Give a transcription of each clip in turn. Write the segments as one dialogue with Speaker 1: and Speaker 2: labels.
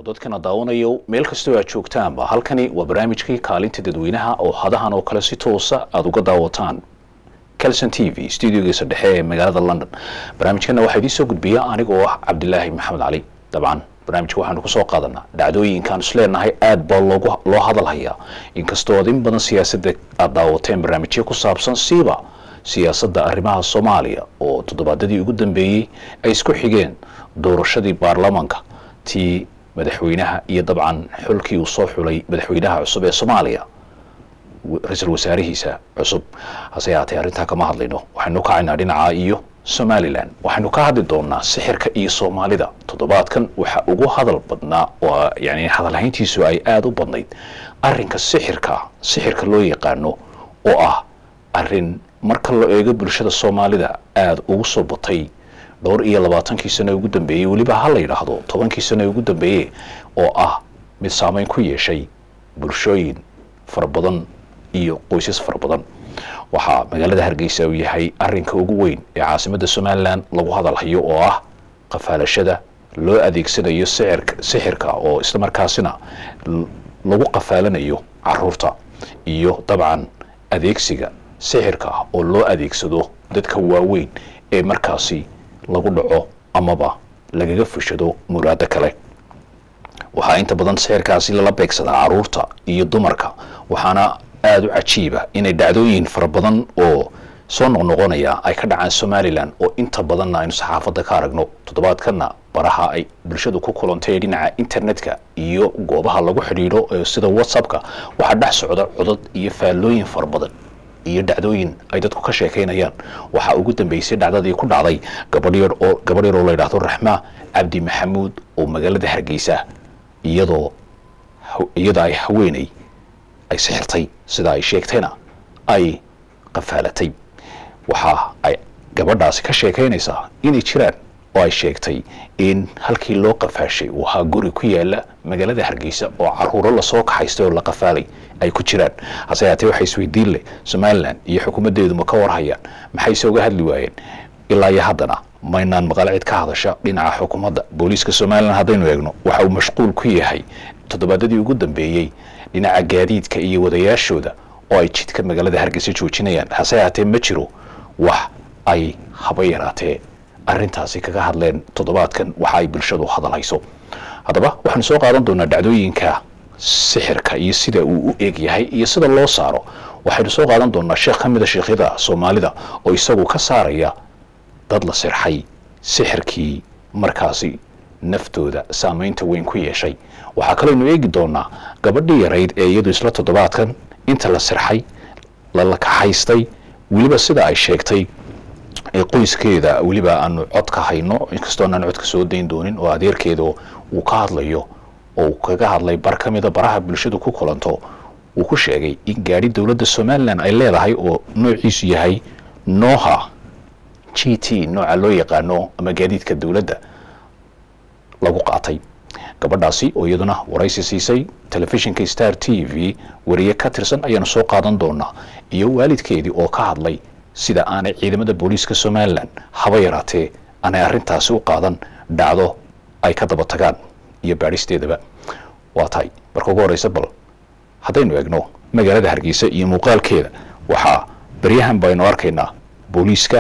Speaker 1: barakaatu dadkana daawanayo meel kastoo aad joogtaanba halkani waa barnaamijkii kaalinta dadweynaha oo hadahan oo kale si toosa aada uga daawataan calson t v studiogiisa dhexe ee magaalada london barnaamijkana waxaa idiin soo gudbiya anigoo ah cabdilaahi maxamed cali dabcan barnaamijka waxaanu kusoo qaadanaa dhacdooyinkaan is leenahay aada baa loogu loo hadalhayaa inkastoo ad in badan siyaasadda aada daawateen barnaamijyo ku saabsan siiba siyaasadda arrimaha soomaaliya oo toddobaadadii ugu dambeeyey ay isku xigeen doorashadii baarlamaanka tii madaxweynaha iyo dabcan xulkii uu soo xulay madaxweynaha cusub ee soomaaliya ra-iisul wasaarihiisa cusub hase yaatee arrintaa kama hadlayno waxaynu kacaynaa dhinaca iyo somalilan waxaynu ka hadli doonaa sixirka iyo soomaalida toddobaadkan waxa ugu hadal badnaa oo yani hadalhayntiisu ay aada u badnayd arrinka sixirka sixirka loo yaqaano oo ah arrin marka la eego bulshada soomaalida aada ugu soo batay dhowr iyo labaatankii sano ugu dambeeyey weliba ha la yidhaahdo tobankii sano ugu dambeeye oo ah mid saameyn ku yeeshay bulshooyin fara badan iyo qoysas fara badan waxaa magaalada hargeysa uu yahay arinka ugu weyn ee caasimadda somalilan lagu hadalhayo oo ah qafaalashada loo adeegsanayo sicirka sixirka oo islamarkaasina lagu qafaalanayo caruurta iyo dabcan adeegsiga sixirka oo loo adeegsado dadka waaweyn ee markaasi lagu dhaco amaba lagaga fushado muraado kale waxaa inta badan sixirkaasi lala beegsadaa caruurta iyo dumarka waxaana aada u cajiiba inay dhacdooyin fara badan oo soo noqnoqonaya ay ka dhacaan somalilan oo inta badanna aynu saxaafadda ka aragno toddobaadkana baraha ay bulshadu ku kulantay dhinaca internetka iyo goobaha lagu xidhiidho sida whatsappka waxaa dhex socda codad iyo faallooyin fara badan iyo dhacdooyin ay dadku ka sheekaynayaan waxaa ugu dambeysay dhacdadii ku dhacday gabadh yar oo gabadh yar oo la yidhahdo raxmaa cabdi maxamuud oo magaalada hargeysa iyadoo iyada ay haweeney ay sixirtay sida ay sheegtayna ay qafaalatay waxa ay gabadhaasi ka sheekaynaysaa inay jiraan oo ay sheegtay in halkii loo qafaashay uu ahaa guri ku yaala magaalada hargeysa oo caruuro lasoo kaxaystay oo la qafaalay ay ku jiraan hase yaatee waxay isweydiin leh somalilan iyo xukuumaddeedu ma ka warhayaan maxayse uga hadli waayeen ilaa iyo haddana maynaan maqal cid ka hadasha dhinaca xukuumadda booliiska somalilan haddaynu eegno waxa uu mashquul ku yahay toddobaadadii ugu dambeeyey dhinaca gaadiidka iyo wadayaashooda oo ay jidka magaalada hargeysa joojinayaan hase yaatee ma jiro wax ay haba yaraatee arrintaasi kaga hadleen toddobaadkan waxa ay bulshadu hadalhayso haddaba waxaanu soo qaadan doonaa dhacdooyinka sixirka iyo sida uu u eeg yahay iyo sida loo saaro waxaynu soo qaadan doonaa sheekh ka mida sheekhyada soomaalida oo isagu ka saaraya dad la sirxay sixirkii markaasi naftooda saameynta weyn ku yeeshay waxaa kaleynu eegi doonaa gabadhii yarayd ee iyadu isla toddobaadkan inta la sirxay lala kaxaystay weliba sida ay sheegtay ee qoyskeeda weliba aanu cod ka hayno inkastoo aanaan codka soo dayn doonin oo adeerkeeda uu ka hadlayo oo uu kaga hadlay bar ka mida baraha bulshadu ku kulanto uu ku sheegay in gaadhi dowladda somalilan ay leedahay oo noociisu yahay noha g t nooca loo yaqaano ama gaadiidka dowladda lagu qaatay gabadhaasi oo iyaduna waraysi siisay telefishinka star t v wariye ka tirsan ayaanu soo qaadan doonaa iyo waalidkeedii oo ka hadlay sida aanay ciidamada booliiska somalilan haba yaraatee aanay arrintaasi u qaadan dhacdo ay ka daba tagaan iyo baadhisteedaba waa tahay marka ugu horeysa bal haddaynu eegno magaalada hargeysa iyo muuqaalkeeda waxaa baryahan baynu arkaynaa booliiska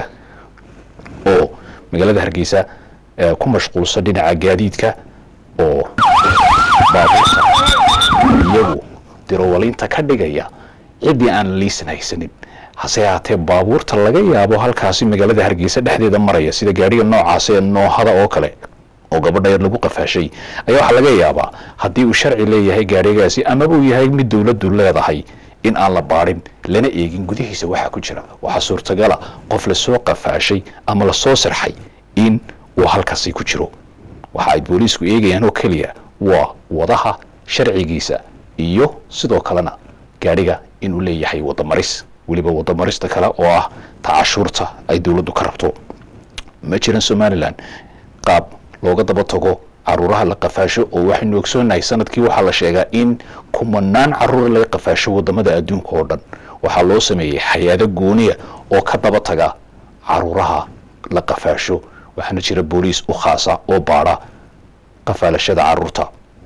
Speaker 1: oo magaalada hargeysa ku mashquulsan dhinaca gaadiidka oo baabuurta iyagu dirowalinta ka dhigaya ciddii aan liisan haysanin hase yaatee baabuurta laga yaabo halkaasi magaalada hargeysa dhexdeeda maraya sida gaadhiga noocaas ee noohada oo kale oo gabadha yar lagu qafaashay ayaa waxaa laga yaabaa haddii uu sharci leeyahay gaadhigaasi amaba uu yahay mid dowladdu leedahay in aan la baadhin lana eegin gudihiisa waxaa ku jira waxaa suurtagala qof lasoo qafaashay ama lasoo sirxay in uu halkaasi ku jiro waxa ay booliisku eegayaan oo keliya waa wadaha sharcigiisa iyo sidoo kalena gaadhiga inuu leeyahay wadamaris weliba wadamarista kale oo ah ta cashuurta ay dowladdu ka rabto ma jiran somalilan qaab looga daba tago caruuraha la qafaasho oo waxaynu ogsoonahay sanadkii waxaa la sheegaa in kumanaan caruura laga qafaasho wadamada adduunka oo dhan waxaa loo sameeyey hay-ado gooniya oo ka daba taga caruuraha la qafaasho waxaana jira booliis u khaasa oo baadha qafaalashada caruurta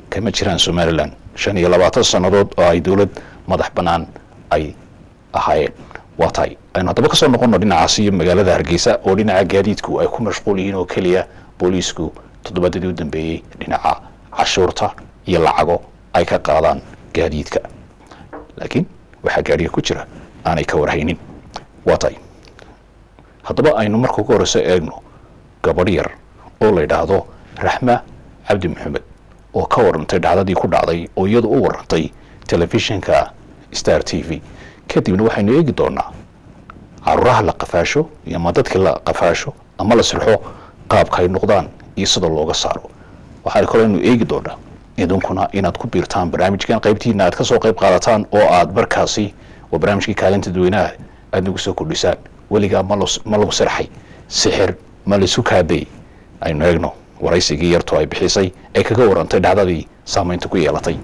Speaker 1: kama jiraan somalilan shan iyo labaatan sannadood oo ay dowlad madax bannaan ay ahaayeen waa tahay aynu haddaba kasoo noqono dhinacaas iyo magaalada hargeysa oo dhinaca gaadiidku ay ku mashquul yihiin oo keliya booliisku toddobaadyadii u dambeeyey dhinaca cashuurta iyo lacago ay ka qaadaan gaadiidka laakiin waxaa gaadhiga ku jira aanay ka warhaynin waa tahay haddaba aynu marka ugu horeyso eegno gabadh yar oo la yidhaahdo raxma cabdi maxamed oo ka warantay dhacdadii ku dhacday oo iyadu u warantay telefishinka star t v kadibna waxaynu eegi doonaa caruuraha la qafaasho iyo ama dadkii la qafaasho ama la sirxo qaabka ay noqdaan iyo sida looga saaro waxaa kaloo aynu eegi doonaa idinkuna inaad ku biirtaan barnaamijkan qaybtiina aad kasoo qayb qaadataan oo aad markaasi waa barnaamijkii kaalinta dadweynaha aad nagu soo kordhisaan weligaa ma lagu sirxay sixir ma laisu kaadayy aynu eegno waraysigii yarto ay bixisay ee kaga warantay dhacdadii saamaynta ku yeelatay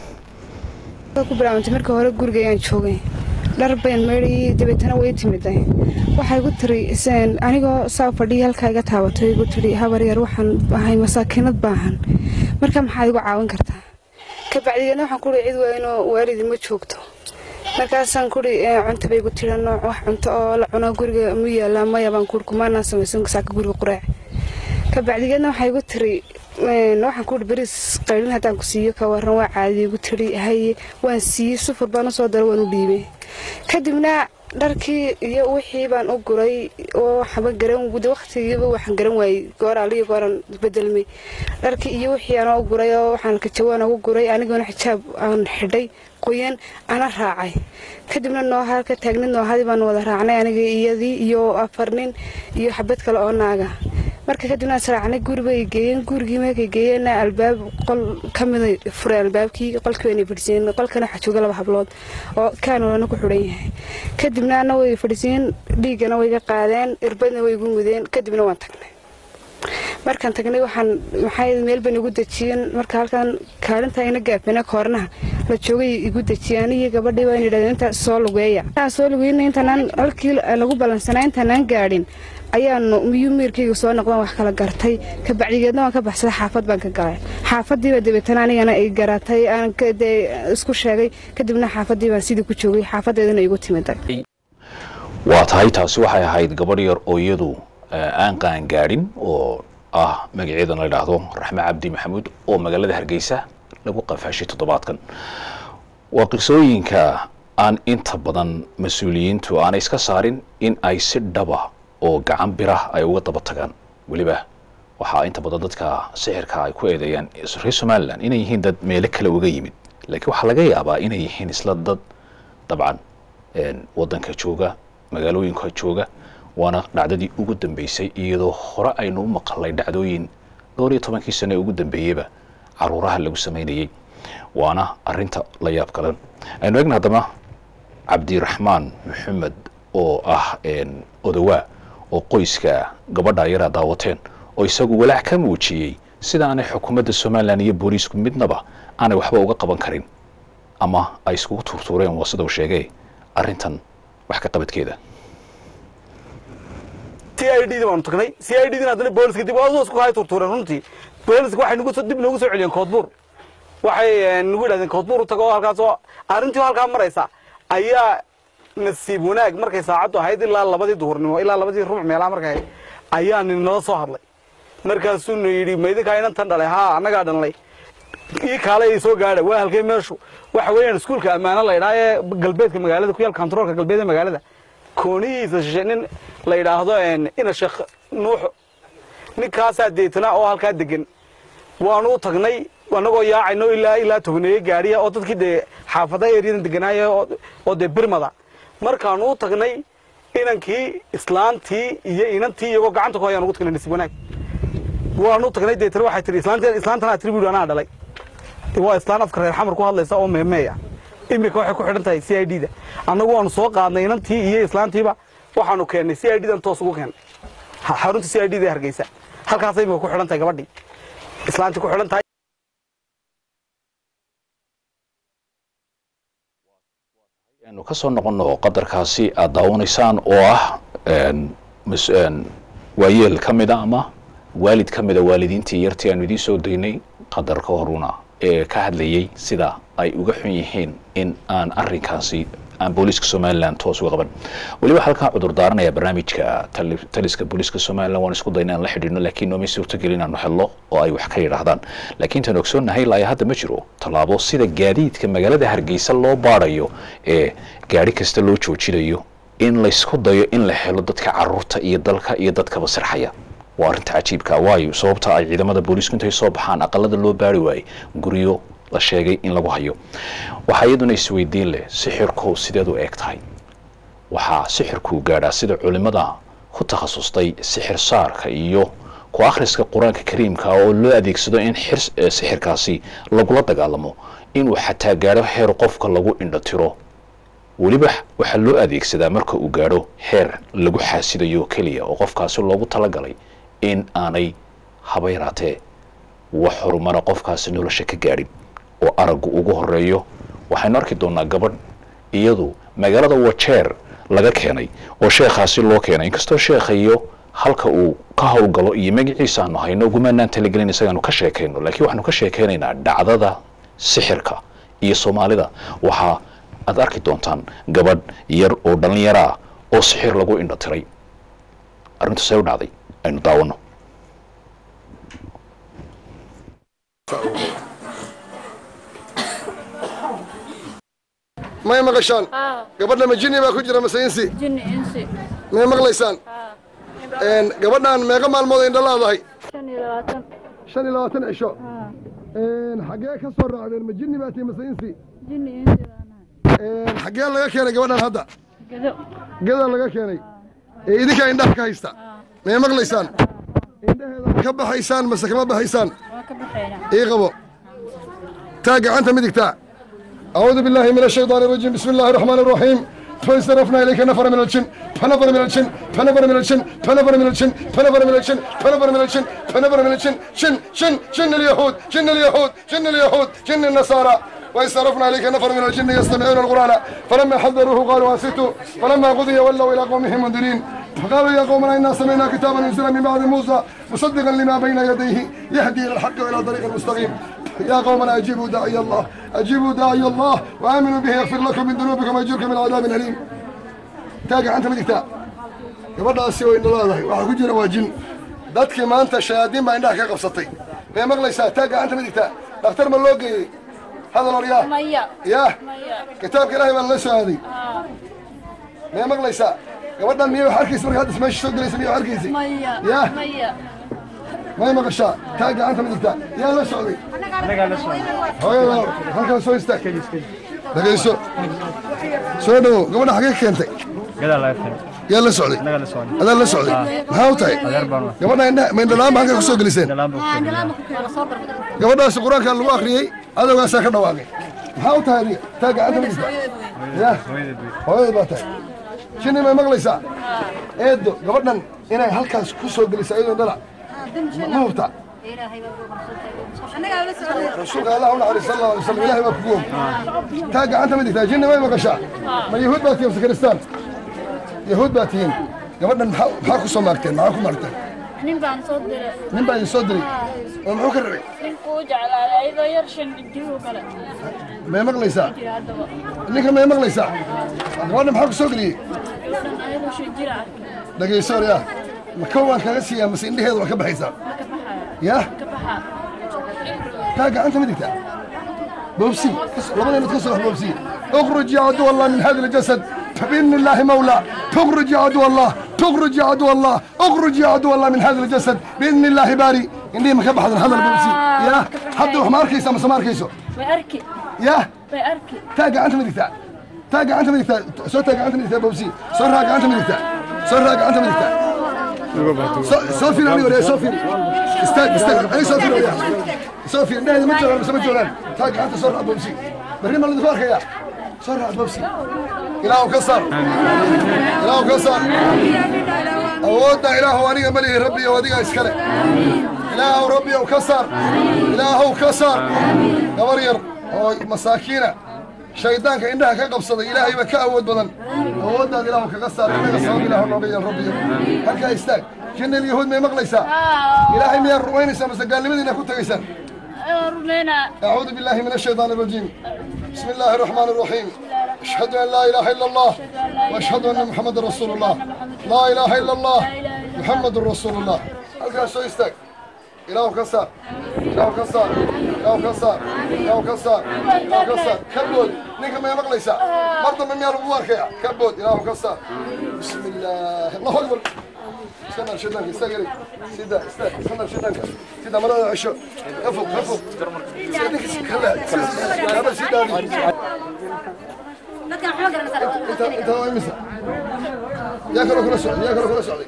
Speaker 2: ku bilaabantay marka hore guriga ayaan joogay dhar bayn maydhayay dabeetana way timiday waxay igu tiri anigoo saa fadhiya halkaa iga taabato igu tiri habar yar waxaan ahay masaakiinad baahan marka maxaad igu caawin kartaa kabacdigeedna waxaan kuhi cid waynoo waalidi ma joogto markaasaan kuhi cunta bay igu tiri nooc wax cunto oo la cuno guriga mu yaallaa maya baan kuhi kumaanaan samaysan saaka guriga quraac kabacdigeedna waxay igu tiri waxaan kuhi beriis qaylin haddaan ku siiyo ka waran waa caadi igu tiri haye waan siiyey sufur baan usoo dara waan u dhiibay kadibna dharkii iyo wixii baan u guray oo waxba garan waqtigiiba waxaan garan waayey gooraaliyo gooran bedelmay dharkii iyo wixii aan u guray oo waxaan kajawaan ugu guray anigoona xijaab aan xidhay qoyan ana raacay kadibna nooha ka taagnid noohadii baan wada raacnay aniga iyadii iyo afar nin iyo xabad kale oo naaga marka kadibna israacnay guribay geeyeen gurigii markay geeyeenna albaab qol ka mida fureen albaabkii qolkii wayna fadhisiiyeen qolkana waxaa jooga laba hablood oo kaanolana ku xidhan yahay kadibna ana way fadhisiiyeen dhiiggana way ga qaadeen irbadna way igu mudeen kadibna waan tagnay markaan tagnay waxaan maxay meel ban igu dejiyeen marka halkan kaalinta ina gaafina koornaha la joogay igu dejiyeen iyo gabadhii baa yidhahdeen inta soo lugeeya intaan soo lugeyna intaanaan halkii lagu ballansanaa intaanaan gaadhin ayaanu miyuu miirkayga soo noqdaan wax kala gartay kabacdigeedna waan ka baxsaday xaafad baan ka galay xaafadiiba dabeetana anigana ay garatay aan isku sheegay kadibna xaafadii baan sidii ku joogay xaafadeedana igu timiday
Speaker 1: waa tahay taasi waxay ahayd gabadh yar oo iyadu aan qaan gaadhin oo ah magaceeda la yidhaahdo raxme cabdi maxamuud oo magaalada hargeysa lagu qafaashay toddobaadkan waa qisooyinka aan inta badan mas-uuliyiintu aanay iska saarin in ay si dhaba oo gacan birah ay uga daba tagaan weliba waxaa inta badan dadka sixirka ay ku eedeeyaan reer somalilan inay yihiin dad meelo kale uga yimid laakiin waxaa laga yaabaa inay yihiin isla dad dabcan waddanka jooga magaalooyinka jooga waana dhacdadii ugu dambeysay iyadoo hore aynu u maqalnay dhacdooyin dhowr iyo tobankii sane ugu dambeeyeyba caruuraha lagu samaynayey waana arinta la yaab kalan aynu egna haddaba cabdiraxmaan maxamed oo ah odowaa oo qoyska gabadha yaraa daawateen oo isagu walaac ka muujiyey sida aanay xukuumadda somalilan iyo booliisku midnaba aanay waxba uga qaban karin ama ay iskugu tuurtuureen waa sida uu sheegay arrintan wax ka qabadkeeda
Speaker 3: c i d baanu tagnay c i d dina haddana booliska dib oo isku hay turtuureen runtii booliska waxay nagu soo dib noogu soo celiyeen koodbuur waxay nagu yidhahdeen koodbuur u tago oo halkaasoo arrintii halkaa maraysa ayaa nasiib wanaag markay saacaddu ahayd ilaa labadii duhurnimo ilaa labadii rubuc meelaha markay ahayd ayaa nin nala soo hadlay markaasuuna yidhi maydinkaa inantan dhalay haa annagaa dhalnay ii kaale ay soo gaadha waa halkay meeshu waxa weeyaan iskuulka ammaano la yidhaha ee galbeedka magaalada ku yaal kantaroolka galbeed ee magaalada koonihiisa shishe nin la yidhaahdo ina sheekh nuux ninkaasaa deetana oo halkaa degan waanu u tagnay annagoo yaacayno ilaa ilaa togneeye gaariya oo dadkii dee xaafada eryadan deganaaya oo dee birmada markaanu u tagnay inankii islaantii iyo inantii iyagoo gacanta ku hayaan ugu tagnay nasiib wanaag waanu u tagnay deetana waxay tihi islaantanaa tiri buuhi anaa dhalay waa islaan afka reer xamar ku hadlaysa oo meemeeya iminka waxay ku xidhan tahay c i d da annagu waanu soo qaadnay inantii iyo islaantiiba waxaanu keennay c i d dan toos ugu keennay xarunta c i d da hargeysa halkaasay imika ku xidhan tahay gabadhii islaantii ku xidhan tahay
Speaker 1: aynu ka soo noqonno qadarkaasi aada daawanaysaan oo ah waayeel ka mida ama waalid ka mida waalidiintii yartii aanu idiin soo daynay qadar ka horuna ee ka hadlayey sida ay uga xun yihiin in aan arrinkaasi aan booliiska somalilan toos uga qaban weliba halkaan cudur daaranaya barnaamijka tali- taliska booliiska somalilan waan isku dayna aan la xidhiidhno laakiin noomay suurtogeli inaanu helno oo ay wax ka yidhaahdaan laakiin tan ogsoonnahay ilaa hadda ma jiro tallaabo sida gaadiidka magaalada hargeysa loo baadhayo ee gaari kasta loo joojinayo in laysku dayo in la helo dadka caruurta iyo dalka iyo dadkaba sirxaya waa arrinta cajiibka waayo sababta ay ciidamada booliisku intay soo baxaan aqalada loo baari waayey guryo la sheegay in lagu hayo waxaa iyaduna isweydiin leh sixirku sideed u eeg tahay waxaa sixirku gaadhaa sida culimada ku takhasustay sixir saarka iyo ku akhriska qur-aanka kariimka oo loo adeegsado in xir eh, sixirkaasi lagula dagaalamo inuu xataa gaadho heer qofka lagu indhatiro weliba waxaa loo adeegsadaa marka uu gaadho heer lagu xaasidayo keliya oo qofkaasi loogu talagalay in aanay haba yaraatee wax horumara qofkaasi nolosha ka gaadhin oo araggu ugu horeeyo waxaynu arki doonaa gabadh iyadu magaalada wajeer laga keenay oo sheekhaasi loo keenay inkastoo sheekha iyo halka uu ka howlgalo iyo magaciisa aanu hayno ugumaanaan talagelin isagaanu ka sheekayno laakiin waxaanu ka sheekaynaynaa dhacdada sixirka iyo soomaalida waxaa aad arki doontaan gabadh yar oo dhallinyaro ah oo sixir lagu indho tiray arrintu see u dhacday aynu daawano
Speaker 4: may maqashaan
Speaker 5: haa
Speaker 4: gabadha ma jinni baa ku jira mase insi
Speaker 5: jinni insi
Speaker 4: may maqlaysaan
Speaker 5: haa
Speaker 4: Een, gabadhaan meeqa maalmood indha laadahay
Speaker 5: shan iyo labaatan
Speaker 4: shan iyo labaatan cisho
Speaker 5: haa
Speaker 4: Een, xaggee ka soo raacdeen ma jinni baa tihi mase insi
Speaker 5: jinni insi baanahay
Speaker 4: Een, xaggee laga keenay gabadhaan hadda
Speaker 5: gedo
Speaker 4: gadaa laga keenay ee idinkaa indhaha ka haysta
Speaker 5: haa
Speaker 4: may maqlaysaan indhaheeda ma ka baxaysaan mase kama baxaysaan
Speaker 5: waa ka baxaynaa
Speaker 4: ii qabo taa gacanta midigtaa أعوذ بالله من الشيطان الرجيم بسم الله الرحمن الرحيم فاسترفنا إليك نفر من الجن فنفر من الجن فنفر من الجن فنفر من الجن فنفر من الجن فنفر من الجن فنفر من الجن شن شن شن اليهود شن اليهود شن اليهود شن النصارى واسترفنا إليك نفر من الجن يستمعون القرآن فلما حذروه قالوا أنصتوا فلما قضي ولوا إلى قومهم منذرين فقالوا يا قومنا إنا سمعنا كتابا ينزل من بعد موسى مصدقا لما بين يديه يهدي إلى الحق وإلى طريق المستقيم يا قومنا أجيبوا داعي الله أجيبوا داعي الله وآمنوا به يغفر لكم من ذنوبكم ويجركم من عذاب أليم تاقع أنت مدكتا gabadhaasi way indhalaadahay waxaa ku jira waa jin dadkii maanta shayaadiin baa indhaha ka qabsatay may maqlaysaa taa gacanta midigta dhakhtar ma loo geeyey hadal horyaa
Speaker 5: maya
Speaker 4: yaa
Speaker 5: maya
Speaker 4: kitaabka ilaahay baa lala soo aaday
Speaker 5: haa
Speaker 4: may maqlaysaa gabadhan miyay wax arkaysa marka hadda meesha soo gelaysa miyay wax arkaysa
Speaker 5: maya
Speaker 4: yaa
Speaker 5: maya
Speaker 4: may maqashaa taa gacanta midigta yaa la socday hooyada halkan soo istaag dhagayso soo dhowow gabadha xagee ka keentay
Speaker 6: gadaa laga keenay
Speaker 4: yaa la socday
Speaker 6: naga la socday
Speaker 4: adaa la socday maxaa u tahay
Speaker 6: adeer baan wa
Speaker 4: gabadha indha ma indhalaan ba halkan ku soo geliseen
Speaker 6: dhalaan baa ku keenay
Speaker 4: gabadhaasi qur-aanka lagu akhriyey adowgaasaa ka dhawaaqay maxaa u tahay adiga taa gacanta midigta ya
Speaker 6: hooyadeed wey
Speaker 4: hooyada baa tahay shinni may maqlaysaa eedo gabadhan inay halkaas ku soo gelisay iyadoo dhala ma hubta rasuulka allah u naxariis sal allahu alay wasallam ilahay baa kugu og taa gacanta midigtaa jinni may maqashaa ma yahuud baa tihiin mase kiristaan yahuud baa tihiin gabadhan maxaa maxaa ku soo maagteen maxaa ku maagteen
Speaker 5: nin baan soo diray
Speaker 4: nin baa idin soo diray oo muxuu ka rabay
Speaker 5: ninkuu jeclaaday ayadoo yar shan digdiguu kale
Speaker 4: may maqlaysaa
Speaker 5: jira haddaba
Speaker 4: ninka may maqlaysaa gabadhan maxaa ku soo geliyey
Speaker 5: gabdhan ayadoo shan jira arkay
Speaker 4: dhagayso yaa ma kow waan kaga siiyaa mase indhaheeda waa ka baxaysaa
Speaker 5: ma ka baxaya
Speaker 4: yaa
Speaker 5: ka baxaa
Speaker 4: taa gacanta midigta بوبسي لبدا نتكسر بوبسي اخرج يا عدو الله من هذا الجسد فبإذن الله مولى تخرج يا عدو الله تخرج يا عدو الله اخرج يا عدو الله من هذا الجسد بإذن الله باري إني ما كبح هذا البوبسي يا حد ما أركيسه ما أركيسه
Speaker 5: way arki
Speaker 4: يا
Speaker 5: way arki
Speaker 4: تاقع أنت مدكتا تاقع أنت مدكتا سو تاقع أنت مدكتا بوبسي سو راقع أنت مدكتا سو راقع أنت مدكتا سوفي نبي ولا سوفي استاذ استاذ اي سوفي ولا سوفي انت ما تجرب بس ما تجرب تاقع انت صور ابو بسي بري ما اللي فاخ يا صور ابو بسي اله كسر اله كسر اودنا اله واني ملي ربي وديك اسكله اله ربي وكسر اله كسر قبرير oo masaakiina shaydaanka indhaha ka qabsaday ilaahay ba ka awood badan awooddaad ilaahu kaga saar innaga sabab ilaahu nooga yeel rabbiyo halkaa istaag jinnil yahuud may maqlaysaa ilaahay miyaad rumaynaysaa mase gaalnimadiina ku tegaysaan
Speaker 5: رمينا
Speaker 4: أعوذ بالله من الشيطان الرجيم بسم الله الرحمن الرحيم أشهد أن لا إله إلا الله وأشهد أن محمد رسول الله لا إله إلا الله محمد رسول الله halkaa soo istaag ilaahu ka saar ilaahu ka saar ilaahu ka saar ilaahu ka saar ilaahu ka saar ka bood ninka may maqlaysaa mar dambe miyaa lagu arkaya ka bood ilaahu ka saar bismi illaahi allahu akbar iska nar shaydaanka istaag yaray sida istaag iska nar shaydaanka sida marada cesho ka fog ka fog sida ninka si kala kala si daadi inta inta waa imisa yaa kaloo kula socday yaa kaloo kula socday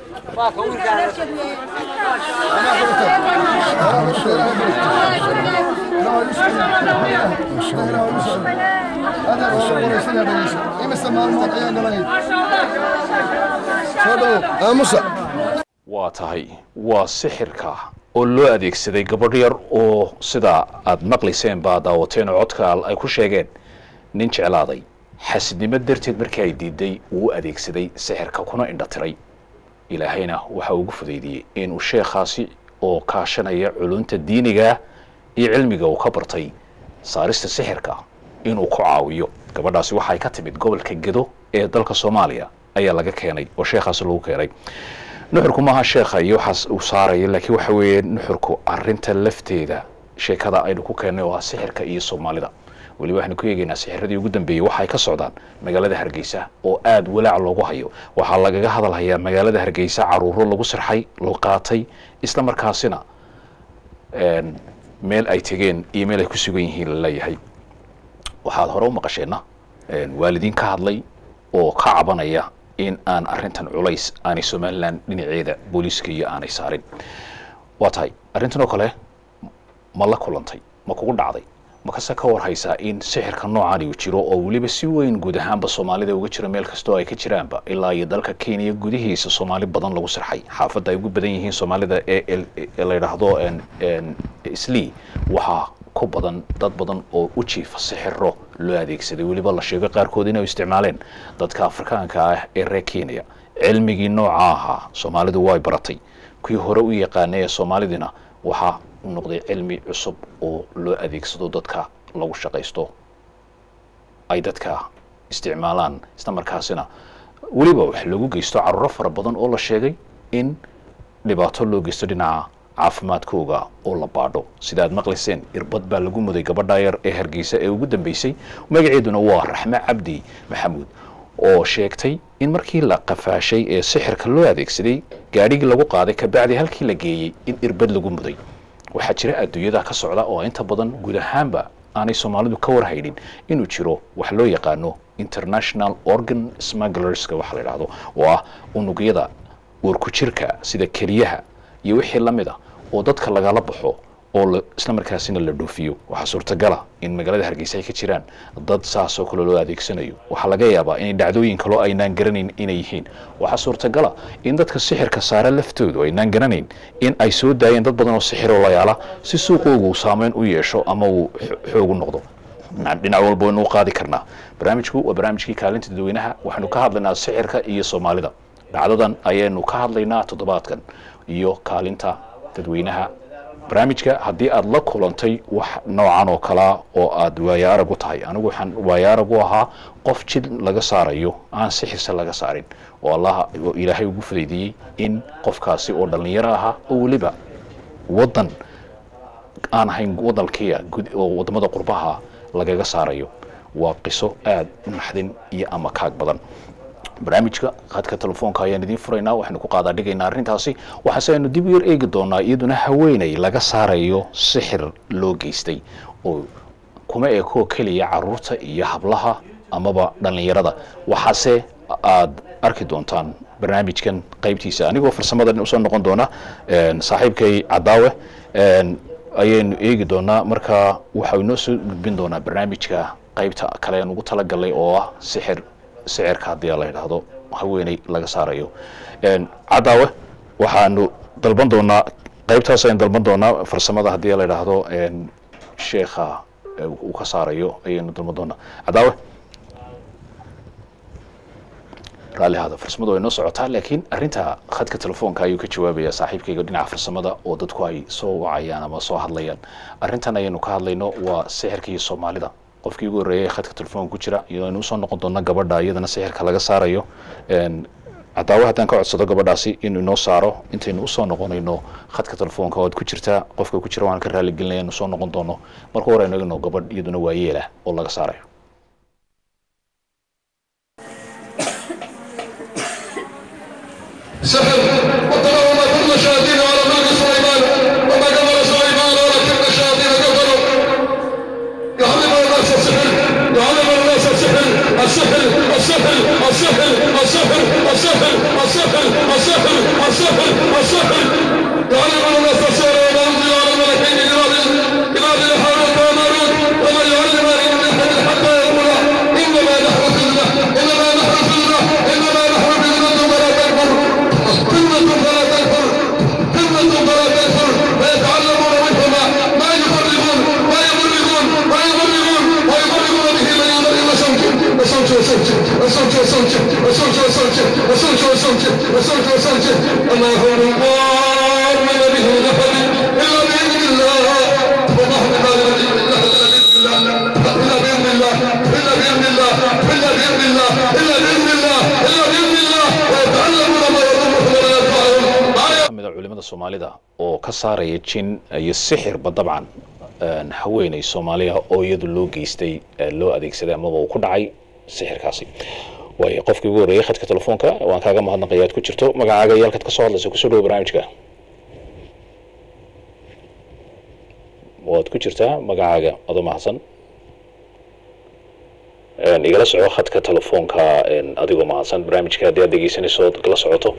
Speaker 1: waa tahay waa sixirka oo loo adeegsaday gabadh yar oo sidaa aada maqlayseen baa daawateen oo codkaal ay ku sheegeen nin jeclaaday xasidnimo darteed markii ay diiday uu u adeegsaday sixirka kuna indhatiray ilaahayna waxa ugu fudaydiyey inuu sheekhaasi oo kaashanaya culunta diiniga iyo cilmiga uu ka bartay saarista sixirka inuu ku caawiyo gabadhaasi waxay ka timid gobolka gedo ee dalka soomaaliya ayaa laga keenay oo sheekhaasi lagu keenay nuxurku maaha sheekha iyo waxaas uu saaraya laakiin waxa weeye nuxurku arinta lafteeda sheekada aynu ku keennay oo ah sixirka iyo soomaalida weliba waxaynu ku eegaynaa sixiradii ugu dambeeyey waxay ka socdaan magaalada hargeysa oo aada walaac loogu hayo waxaa lagaga hadalhayaa magaalada hargeysa caruuro lagu sirxay loo qaatay isla markaasina meel ay tegeen iyo meel ay ku sugan yihiin la leeyahay waxaad hore u maqasheenna waalidiin ka hadlay oo ka cabanaya in aan arintan culays aanay somalilan dhinaceeda booliiska iyo aanay saarin waa tahay arrintan oo kale ma la kulantay ma kugu dhacday makase ka warhaysaa in sixirka noocan uu jiro oo weliba si weyn guud ahaanba soomaalida uga jiro meel kastoo ay ka jiraanba ilaa iyo dalka kenya gudihiisa soomaali badan lagu sirxay xaafadda ay ugu badan yihiin soomaalida ee la yidhaahdo sli waxaa ku badan dad badan oo u jiifa sixiro loo adeegsaday weliba la sheego qaarkood inay isticmaaleen dadka afrikaanka ah ee reer kenya cilmigii nooca ahaa soomaalidu way baratay kuwii hore u yaqaanay ee soomaalidina waxaa u noqday cilmi cusub oo loo adeegsado dadka lagu shaqaysto ay dadka isticmaalaan isla markaasina weliba wax lagu geysto caruuro fara badan oo la sheegay in dhibaato loo geysto dhinaca caafimaadkooga oo la baadho sida aad maqlayseen irbad baa lagu muday gabadha yar ee hargeysa ee ugu dambeysay magaceeduna waa raxme cabdi maxamuud oo sheegtay in markii la qafaashay ee sixirka loo adeegsaday gaadhigii lagu qaaday kabacdi halkii la geeyey in irbad lagu muday waxaa jira adduunyada ka socda oo inta badan guud ahaanba aanay soomaalidu ka warhaynin inuu jiro wax loo yaqaano international organ smugglerska waxa la yidhaahdo oo ah unugyada uurku jirka sida keliyaha iyo wixii la mid a oo dadka lagala baxo oo isla markaasina la dhoofiyo waxaa suurtagala in magaalada hargeysa ay ka jiraan dad saasoo kale loo adeegsanayo waxaa laga yaabaa inay dhacdooyin kaloo aynaan garanayn inay yihiin waxaa suurtagala in dadka sixirka saare laftoodu aynaan garanayn in ay soo daayeen dad badan oo sixiroo layaala si suuqoogu uu saameyn u yeesho ama uu xoogu noqdo dhinac walba waynu u qaadi karnaa barnaamijku waa barnaamijkii kaalinta dadweynaha waxaynu ka hadlaynaa sixirka iyo soomaalida dhacdadan ayaynu ka hadlaynaa toddobaadkan iyo kaalinta dadweynaha barnaamijka haddii aada la kulantay wax noocan oo kalea oo aada waayo arag u tahay anigu waxaan waayo arag u ahaa qof jid laga saarayo aan sixirse laga saarin oo allah oo ilaahay ugu fudaydiyey in qofkaasi oo dhallinyaro ahaa oo weliba waddan aan ahayn wadalkiia oo waddamada qurbaha lagaga saarayo waa qiso aada u naxdin iyo ama kaag badan barnaamijka khadka telefoonka ayaan idiin furaynaa waxaynu ku qaadaa dhigaynaa arrintaasi waxaase aynu dib u yar eegi doonaa iyaduna haweeney laga saarayo sixir loo geystay oo kuma ekoo keliya caruurta iyo hablaha amaba dhallinyarada waxaase aada arki doontaan barnaamijkan qaybtiisa anigoo farsamadan usoo noqon doona saaxiibkay cadaawe ayaynu eegi doonaa marka waxau inoo soo gudbin doonaa barnaamijka qaybta kale aan ugu talagalnay oo ah sixir sicirka haddii la yidhaahdo haweeney laga saarayo cadaawe waxaanu dalban doonaa qaybtaas ayaan dalban doonaa farsamada haddii la yidhaahdo sheekha uu ka saarayo ayaynu dalban doonaa cadaawe raalli hada farsamadu way noo socotaa laakiin arrinta khadka telefoonka ayuu ka jawaabayaa saaxiibkayga dhinaca farsamada oo dadku ay soo wacayaan ama soo hadlayaan arrintan ayaynu ka hadlayno waa sixirka iyo soomaalida qofkii ugu horreeyay ee khadka telefoonka ku jira iyo aynu usoo noqon doona gabadha iyadana sixirka laga saarayo Een, cadaawa haddaan ka codsado gabadhaasi inuu inoo saaro intaynu usoo noqonayno khadka telefoonka oad ku jirtaa qofka ku jira waan ka raali gelinaya inu soo noqon doono marka hore aynu egno gabadh iyaduna waayeelah oo laga saarayo
Speaker 4: سحر واتبعوا ما كل شياطين على ملك سليمان وما كفر سليمان ولكن الشياطين كفروا يعلم الناس السحر يعلم الناس السحر السحر السحر السحر السحر السحر السحر السحر السحر السحر يعلم الناس السحر وما انزل على الملكين ببابل ببابل هاروت وماروت وما يعلمان من احد حتى يقولا انما نحن فتنه انما نحن فتنه انما نحن فتنه ولا تكفر فتنه فلا تكفر فتنه فلا تكفر فيتعلمون منهما ما يفرقون ما يفرقون ما يفرقون ويفرقون به من يمر الى صوته وصوته وصوته وصوته وصوته وصوته وصوته وصوته وصوته وصوته وصوته الله هو الله من به نفر الا باذن الله والله بقادر الا باذن الله الا باذن الله الا باذن الله الا باذن الله الا باذن الله ويتعلمون ما يضرهم ولا ينفعهم
Speaker 1: kamid a culimada soomaalida oo ka saaraya jin iyo sixirba dabcan een, haweeney soomaaliya oo iyadu loo geystay ee loo adeegsaday amaba uu ku dhacay sixirkaasi waayo qofkii ugu horreeyay khadka telefoonka waan kaaga mahadnaqaya aad ku jirto magacaaga iyo halkaad ka soo hadlaysa kusoo dhawo barnaamijka waad ku jirtaa magacaaga adoo mahadsan Een, igala soco khadka telefoonka een, adigoo mahadsan barnaamijka haddii aad dhegeysanayso ood la socoto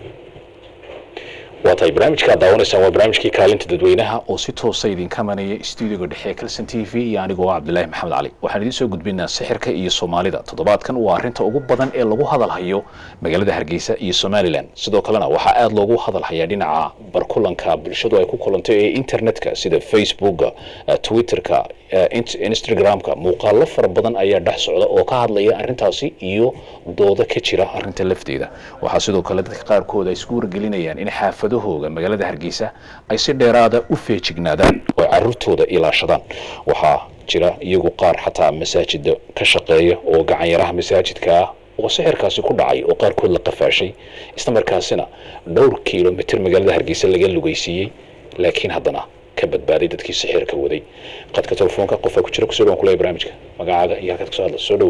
Speaker 1: waa tahay barnaamijka aad daawanaysaan waa barnaamijkii kaalinta dadweynaha oo si toosa idinka manaya stuudiyoga dhexe ee calson t v iyo anigoo ah cabdilaahi maxamed cali waxaan idiin soo gudbinaa sixirka iyo soomaalida toddobaadkan waa arrinta ugu badan ee lagu hadalhayo magaalada hargeysa iyo somalilan sidoo kalena waxaa aada loogu hadalhayaa dhinaca barkulanka bulshadu ay ku kulanto ee internetka sida facebooka eh, twitterka eh, int- instagramka muuqaalo fara badan ayaa dhex socda oo ka hadlaya arrintaasi iyo dooda ka jira arrinta lafteeda waxaa sidoo kale dadka qaarkood ay isku wargelinayaan in xaafadahooga magaalada hargeysa ay si dheeraada u feejignaadaan oo ay caruurtooda ilaashadaan waxaa jira iyagu qaar xataa masaajida ka shaqeeya oo gacanyaraha masaajidka ah oo sixirkaasi ku dhacay oo qaarkood la qafaashay isla markaasina dhowr kilomitr magaalada hargeysa laga lugaysiiyey laakiin haddana ka badbaaday dadkii sixirka waday qadka telefoonka qofaa ku jira kusoo dhawaan kulaya barnaamijka magacaaga iyo halkaad kasoo hadla soo dhowo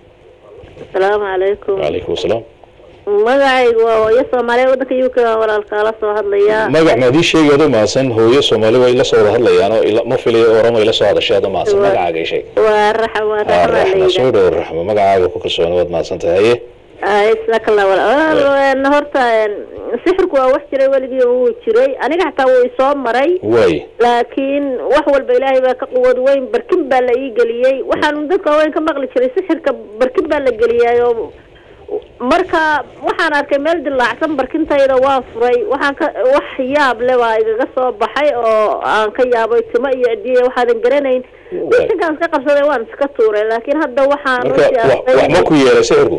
Speaker 7: asalaamu calaykum
Speaker 1: wacalaykum asalaam
Speaker 7: magacaygu waa hooyo soomaaliya waddanka uk baan walaalkaala soo hadlayaa
Speaker 1: magac maadii sheegi adoo mahadsan hooyo soomaali way la soo wada hadlayaan oo ila- ma filayo oramo ay la soo hadashay adoo mahadsan
Speaker 7: Waa-
Speaker 1: magacaaga ii sheeg
Speaker 7: waa raxa waa
Speaker 1: Ah,
Speaker 7: raxa baa la
Speaker 1: raxma soo
Speaker 7: yidhaah
Speaker 1: dhowo raxma magacaaga ku kalsoona waad mahadsan tahay haye
Speaker 7: isakala wal horta een, sixirku waa wax jiray weligii wuu jiray aniga xataa wuu isoo maray
Speaker 1: waay
Speaker 7: laakiin wax walba ilaahay baa ka quwad weyn barkin baa la ii geliyey waxaan dadka waaweyn ka maqli jiray sixirka barkin baa la geliyay oo marka waxaan arkay meel dilaacsan barkintayda waa furay waxaan ka wax yaab le baa igaga soo baxay oo aan ka yaabay timo iyo cidiya waxaadan garanayn inkaan iska qabsaday waan iska tuuray laakiin hadda waxaan
Speaker 1: marka
Speaker 7: runtii
Speaker 1: wa-
Speaker 7: arkay-
Speaker 1: wax ma ku yeelay sixirku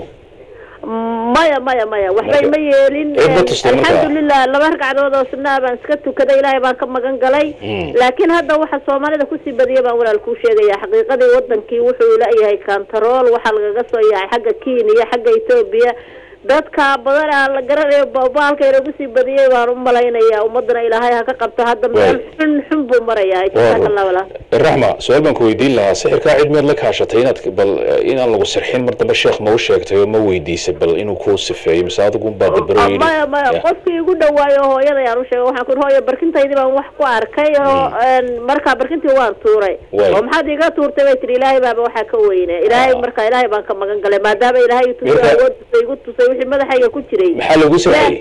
Speaker 7: maya maya maya waxbay
Speaker 1: Marka-
Speaker 7: ma yeelin
Speaker 1: Eed ma tustay marka?
Speaker 7: alxamdulilah laba ragcadood oo sunnaa baan iska tukaday ilaahay baan ka magan galay
Speaker 1: Mm.
Speaker 7: laakiin hadda waxa soomaalida kusii badiyay baan walaal kuu sheegaya xaqiiqadii wadankii wuxuu leeyahay kantarool waxaa lagaga soo yaacay xagga kenya xagga etoobiya dadka badan aan la garanayo baalka inagu sii badiyay baan u malaynayaa ummadana ilaahay ha ka qabto hadda meel
Speaker 1: Waay.
Speaker 7: xun xun buu marayaa jazaaka allah walaal
Speaker 1: raxma su-aal baan ku weydiin lahaa sixirkaa cid miyaad la kaashatay inaad bal eh, inaan lagu sirxin mar dambe sheekh ma u sheegtay oo ma weydiisay bal inuu kuu sifeeyo mise adigu unbaa dabaro
Speaker 7: Ah, maya maya qofkii igu dhawaayo hooyada ayaan u sheegay waxaan ku hooyo barkintaydii baan wax ku arkay oo een, markaa barkintii waan tuuray
Speaker 1: Waay.
Speaker 7: oo maxaad iga tuurtay bay tihi ilaahay baaba waxaa ka weyne ilaahay
Speaker 1: Ah.
Speaker 7: marka ilaahay baan ka magan galay maadaama ilaahay i tusay
Speaker 1: Marka-
Speaker 7: awood tusay igu tusay wixii madaxayga ku jiray
Speaker 1: maxaa lagu sirxiyey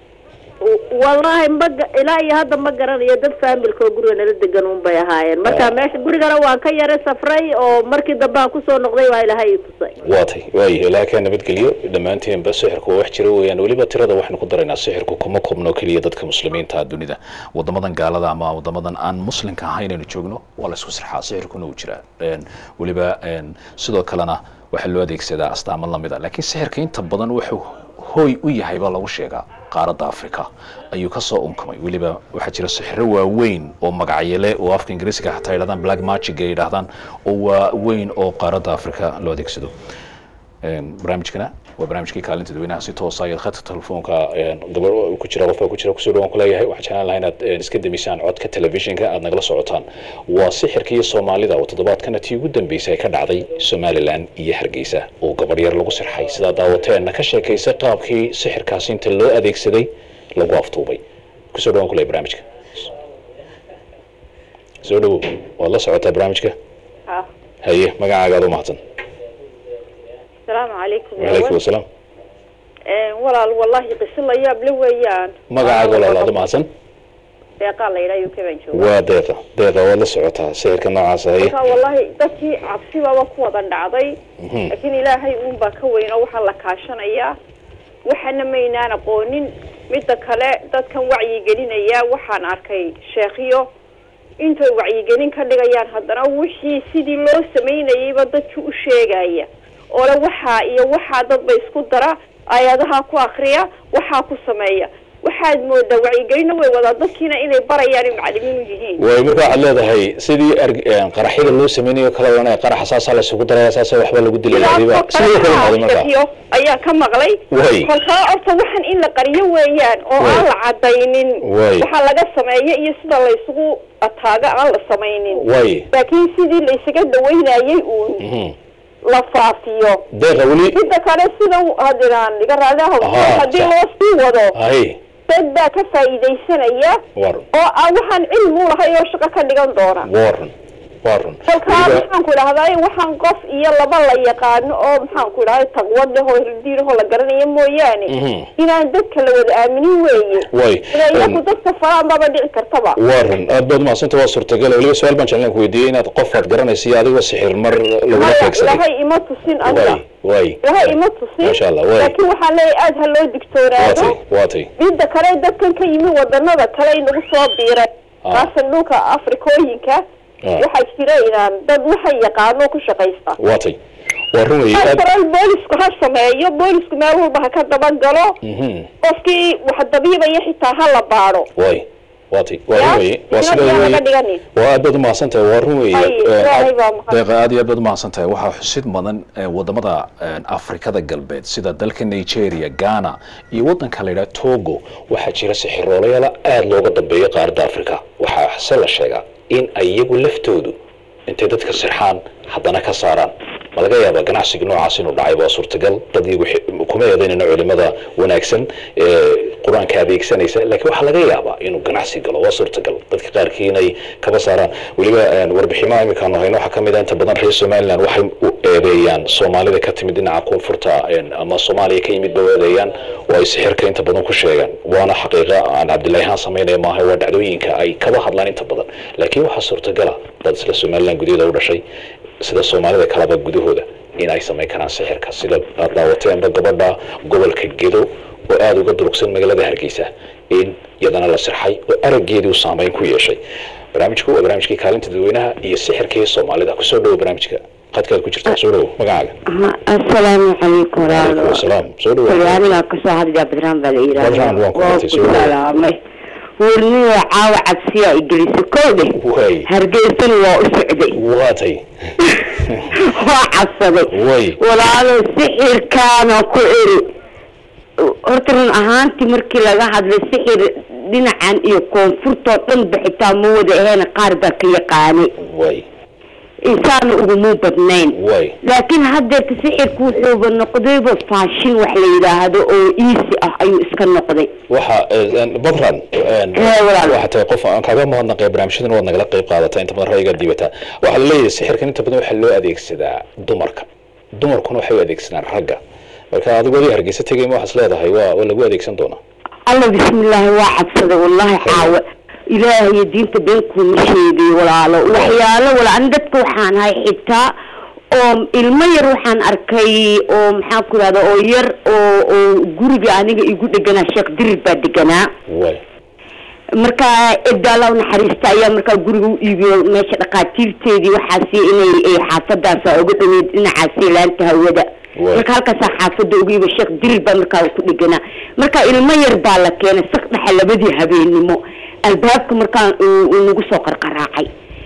Speaker 7: wallaahi ma ga- ilaa iyo hadda ma garanayo dad faamilka oo guriga nala degan un bay ahaayeen marka
Speaker 1: Ah.
Speaker 7: meesha gurigana waan ka yara safray oo markii dambe aan kusoo noqday waa ilaahay i tusay
Speaker 1: waa tay waayahay ilaaha kaa nabadgeliyo dhammaanteenba sixirku waa wax jira weeyaan weliba tirada waxaynu ku daraynaa sixirku kuma koobno keliya dadka muslimiinta ah dunida wadamadan gaalada ama wadamadan aan muslimka ahayn aynu joogno waa la isku sirxaa sixirkuna uu jiraa Een, weliba een, sidoo kalena waxaa loo adeegsadaa astaamo lamid a laakiin sixirka inta badan wuxuu hooy u yahay baa lagu sheegaa qaaradda africa ayuu kasoo unkamay weliba waxaa jira sixiro waaweyn oo magacyale oo afka ingiriisiga xataa yidhahdaan black magic ay yidhahdaan oo waaweyn oo qaaradda africa loo adeegsado barnaamijkana waa barnaamijkii kaalinta dadweynaha si toosa ayaad khadka telefoonka gabar ku jira qofka ku jira kusoo dhawaan kuleeyahay waxaan jeclaan lahaa inaad iska demisaan codka telefishinka aad nagala socotaan waa sixirka iyo soomaalida oo toddobaadkana tii ugu dambeysay ka dhacday somalilan iyo hargeysa oo gabar yar lagu sirxay sidaa daawateenna ka sheekaysa qaabkii sixirkaasi inta loo adeegsaday lagu aftuubay kusoo dhawaan kuleeyahay barnaamijka soo dhawow waad la socotaa barnaamijka haye magacaaga aad u mahadsan
Speaker 8: asalaamu calaykum
Speaker 1: wacalaykum asalaam
Speaker 8: walaal wallahi qiso la yaab la weeyaan
Speaker 1: magacaaga walaal aad u mahadsan
Speaker 8: deeqaa la yidhaha uk baan jooga
Speaker 1: waa deeqa deeqa waad la socotaa sixirka noocaas haye
Speaker 8: marka wallahi dadkii cabsibaaba ku wada dhacday laakiin ilaahay uun baa ka weyn oo waxaa la kaashanayaa waxana maynaan aqoonin midda kale dadkan wacyigelinaya waxaan arkay sheekhiyo intay wacyigelin ka dhigayaan haddana wixii sidii loo samaynayayba dadki u sheegaya oo le waxaa iyo waxaa dadba isku dara ayadaha ku akriya waxaa ku sameeya waxaad moodaa wacyigelina way wadaa dadkiina inay barayaan in macalimiin u yihiin
Speaker 1: way marka waxaad leedahay sidii qaraxyada loo sameynayo kala oranaya qaraxa saasaa la isugu daraya saasa waxba lagu dilaya adiba sidoo kale noqday marka
Speaker 8: sheekiyo ayaa ka maqlay
Speaker 1: Way.
Speaker 8: kolkaa horta waxan in la qariyo weeyaan oo
Speaker 1: Way.
Speaker 8: aan la cadaynin
Speaker 1: Way.
Speaker 8: waxaa laga sameeya iyo sida la isugu ataaga aan la samaynin
Speaker 1: way
Speaker 8: laakiin sidii la isaga dhawaynayay uun
Speaker 1: Mhm.
Speaker 8: la faafiyo
Speaker 1: deeqa weli
Speaker 8: midda kale sida hadiraan iga raali ahow
Speaker 1: Ahaa,
Speaker 8: haddii
Speaker 1: sax.
Speaker 8: loo sii wado
Speaker 1: hay
Speaker 8: dad baa ka faa'iidaysanaya
Speaker 1: war
Speaker 8: oo aan waxaan cilmi u lahay oo shaqo ka dhigan doona
Speaker 1: warun warun
Speaker 8: kolkaa maxaan ku idhahdaa waxaan qof iyo laba la yaqaano oo maxaan ku idhahda taqwad leh oo hirdiirahoo la garanayo mooyaane
Speaker 1: Mhm.
Speaker 8: inaan dadka la wada aaminin weeye
Speaker 1: way
Speaker 8: ila iyaku dadka faraan baba dhici kartaba
Speaker 1: warun aad baad umahadsanta waa suurtagal weliba su-aal baan jeclaan ku weydiiyey inaad qof aad garanaysa iyo adigoo sixir mar lagula
Speaker 8: maya
Speaker 1: beegsaday
Speaker 8: ilahay ima tusin aniga
Speaker 1: way way
Speaker 8: ilahay ima tusin
Speaker 1: Masha Allah, way.
Speaker 8: laakiin waxaan leeyahay aada ha loo digtoonaado
Speaker 1: waatay waatay
Speaker 8: midda kale dadkan ka yimi wadanada kale inagu soo biiray
Speaker 1: Ah.
Speaker 8: kaasan dhulka afrikooyinka
Speaker 1: Ah.
Speaker 8: waxaa jira inaan dad waxay yaqaano ku shaqaysta
Speaker 1: waatay waa run weeye aad
Speaker 8: karal boolisku ha sameeyo boolisku meel walba ha ka dabagalo
Speaker 1: Mhm.
Speaker 8: qofkii wax dabiibaya xitaa ha la baadho
Speaker 1: way waatay waa run
Speaker 8: Ya,
Speaker 1: weeye waa
Speaker 8: isna
Speaker 1: sida
Speaker 8: yaa laga
Speaker 1: weeye
Speaker 8: dhiganin.
Speaker 1: waa aad baad umahadsan tahay waa run weeye
Speaker 8: Ay,
Speaker 1: Eh,
Speaker 8: Ilaahay
Speaker 1: aad-
Speaker 8: baa mahad-
Speaker 1: deeqa aad iyo aad baad umahadsan tahay waxaa xusid mudan eh, wadamada eh, afrikada galbeed sida dalka nigeria ghana iyo wadanka la yidhaha togo waxaa jira sixiroolayaala aada looga dambeeyo qaaradda africa waxaa se la sheegaa in ay iyagu laftoodu intay dadka sirxaan haddana ka saaraan ma laga yaabaa ganacsiga noocaas inuu dhacay waa suurtagal dad iyagu xi- kuma eedaynayno culimada wanaagsan ee qur-aanka adeegsanaysa laakiin waxaa laga yaabaa inuu ganacsi galo waa suurtagal dadka qaarkii inay kaba saaraan weliba een, warbiximo imikaanu hayno waxaa kamid a inta badan reer somaliland waxay u eedeeyaan soomaalida ka timid dhinaca koonfurta een, ama soomaaliya ka yimid ba u eedeeyaan oo ay sixirka inta badan ku sheegaan waana xaqiiqa aan cabdillahi haan samaynaya maaha waa dhacdooyinka ay kaba hadlaan inta badan laakiin waxaa suurtagala dad isla somaliland gudaheeda u dhashay sida soomaalida kaleba gudahooda in ay samayn karaan sixirka sida aad daawateenba gabadha gobolka gedo oo aada uga durugsan magaalada hargeysa in iyadana la sirxay oo araggeedii u saameyn ku yeeshay barnaamijku waa barnaamijkii kaalinta dadweynaha iyo sixirkii soomaalida kusoo dhowo barnaamijka qadkaad ku jirtaa soo dhowo magacaaga
Speaker 9: asalaamu calaykum
Speaker 1: calaykum
Speaker 9: walaalo
Speaker 1: asalaam soo dhowo
Speaker 9: anigaa kasoo hadlaya badraan baa la
Speaker 1: Badraan, waan ku
Speaker 9: waa
Speaker 1: bartay,
Speaker 9: ku
Speaker 1: soo dhawaad.
Speaker 9: salaamay warniyo caawa cabsiyaa igelisa kow dheh
Speaker 1: way
Speaker 9: hargeysana waa u socday
Speaker 1: waatay
Speaker 9: waa cabsaday
Speaker 1: way
Speaker 9: walaalo sixirkaana ku eri horta run ahaantii markii laga hadlay sixir dhinacan iyo koonfurtoo dhan ba xitaa ma wada aheena qaar baa ka yaqaanay
Speaker 1: way
Speaker 9: insaana uguma badnayn
Speaker 1: way
Speaker 9: laakiin haddeerta sixirku wuxuuba noqdayba faashin wax la yidhaahdo oo easy ah ayuu iska noqday
Speaker 1: waxa een, badran een,
Speaker 9: Ee, walaal.
Speaker 1: waxa tahay qof aan kaaga mahadnaqay barnaamijyadan waad nagala qayb qaadataa inta badan ra'yigaa diibataa waxaa la leeyahay sixirkan inta badan waxaa loo adeegsadaa dumarka dumarkuna waxay u adeegsadaan ragga marka adigu adii hargeysa tegay ma waxaas leedahay waa waa lagu adeegsan doonaa
Speaker 9: alla bismillaahi waa cabsaday wallaahi caawa ilaahay diinta been kuuma sheegay walaalo waxyaalo walaal ani dadka waxaan ahay xitaa oo ilmo yar waxaan arkay oo maxaan ku ihahda oo yar oo oo guriga aniga igu dheganaa sheekh dirir baa deganaa
Speaker 1: way
Speaker 9: marka cidda alla u naxariista ayaa markaa guriga u iibiyo meesha dhaqaatiirteedii waxaasi inay ay xaafadaasa uga dhaweyd dhinacaasi laanta hawada
Speaker 1: Waay.
Speaker 9: marka halkaasaa xaafada uga iibiyo sheekh dirir baa markaa ku dheganaa marka ilmo yar baa la keenay sak dhexe labadii habeennimo albaabka markaa uu uu nagu soo qarqaraacay